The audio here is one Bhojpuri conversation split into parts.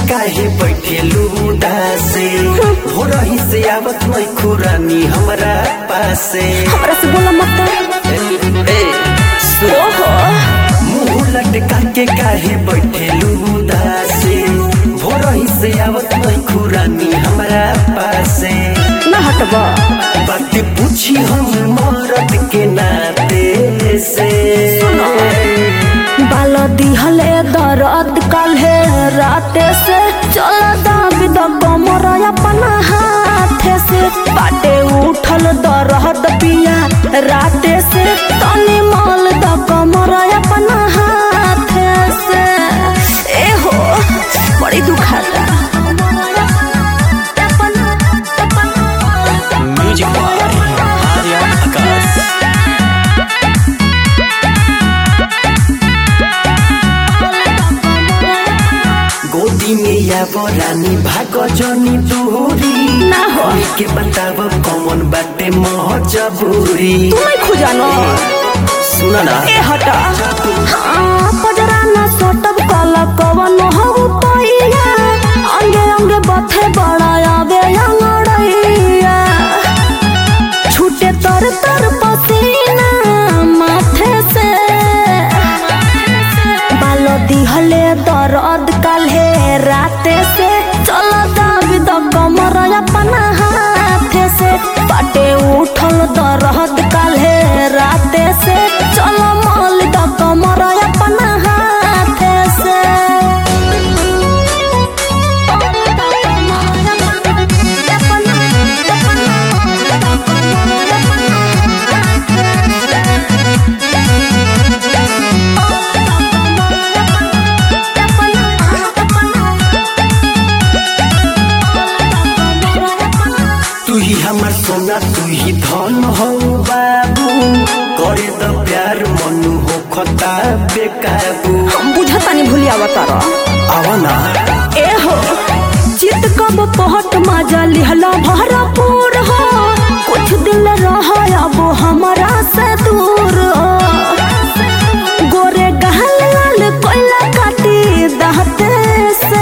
काहे बैठेलू उदासे हो रही से आवत नहीं खुरानी हमरा पासे हमरा से बोला मत ए, सुन। ओहो मुंह लटका के काहे बैठेलू उदासे हो रही से आवत नहीं खुरानी हमरा पासे ना हटबा बात पूछी हम मरद के नाते से बाल दिहले दर्द काल्हे राते से चल दाबी द कमर अपना हाथे से बाटे उठल दर्द पिया राते से तनी मल द कमर अपना हाथे से ए हो बड़ी दुखाता म्यूजिक बाय आर्या आकाश गोदी में या रानी भाग जनी दूरी ना हो के बताब कौन बाटे महजबूरी तू नहीं खुजानो सुन ना ए हटा हाँ, पजरा न सटब कल कवन हऊ पैया अंगे अंगे बथे बड़ा आवे अंगड़ैया छूटे तर तर पसीना माथे से बाल दिहले दर्द काल्हे राते से चल दाबी द कमर अपना हाथे से पाटे उठल दर्द काल्हे राते से चल मल द कमर अपना हाथे से तू ही हमर सोना तू ही धन हो बाबू करे द प्यार मनु हो खता बेकाबू हम बुझतानी भूलिया बतारा आवा ना ए हो चित कब पहट मजा लिहला भरपूर हो कुछ दिन रह अब हमारा से दूर हो गोरे गहल लाल कोयला काटी दहते से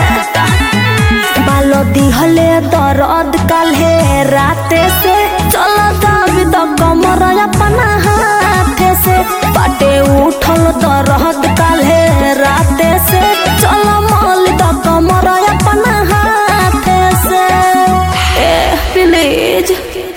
बालो दिहले दर्द काल्हे राते से चल दाबी द कमर अपना हाथे से पाटे उठल दर्द काल्हे राते से चल मल द कमर अपना हाथे से ए प्लीज